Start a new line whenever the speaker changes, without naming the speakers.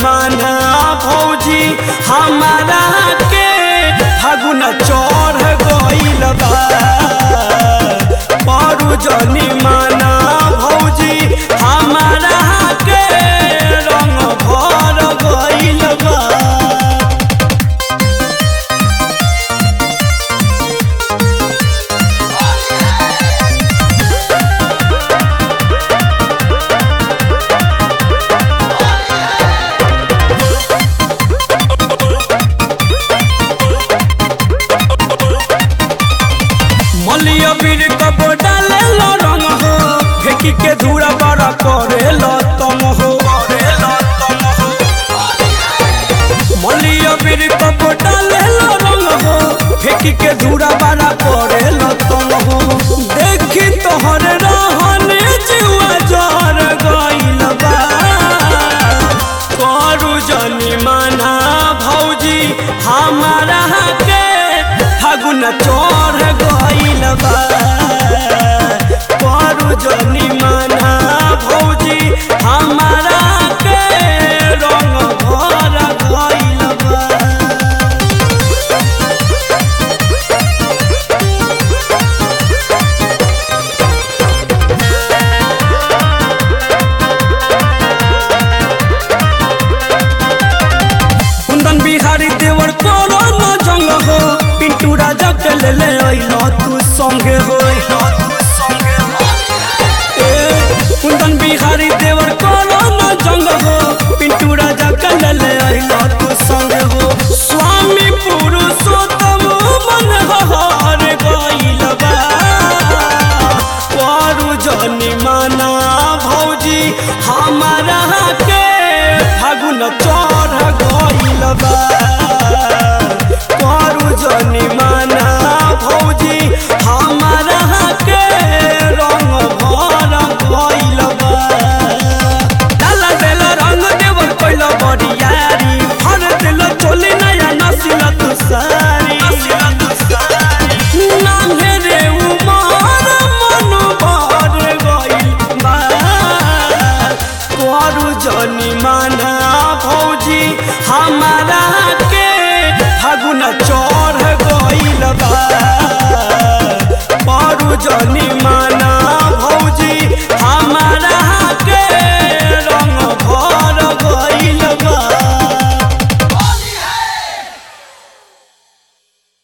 माना भौजी हमारा के फागुन चढ़ गइल बा परू जनी माना भौजी हमारा के रंग भर गइल बा मलिया बीर कब डाले लो रंग हो फेंकी के धूरा बड़ा करे लो तम हो मलिया बीर कब डाले लो रंग हो फेंकी के धूरा बड़ा करे लो तम हो देखी तोहर रहने जीवा जर गइल बा करू जनी माना भौजी हमारा के फागुन चढ़ गइल बा करू जनी माना भौजी हमारा के रंग भर गइल बा कुंदन बिहारी देवर कोनो न जंग हो पिंटू राजा के ले ले अइलो तू संगे हो ए, कुंदन बिहारी देवर कोनो न जंग हो पिंटू राजा के ले ले अइलो तू संगे हो स्वामी पुरुषोत्तम मन हर गइल बा करू जनी माना भौजी हमारा के फागुन चढ़ गइल बा करू जनी माना भौजी हमारा के रंग भर गइल बा डाला देला रंग देवर कइल बरियारी हर दिल चोली नया नसिल तू सारी नान्हे रे उमर मन भर गइल बा करू जनी माना भौजी हमारा के फागुन चढ़ गइल बा करू जनी माना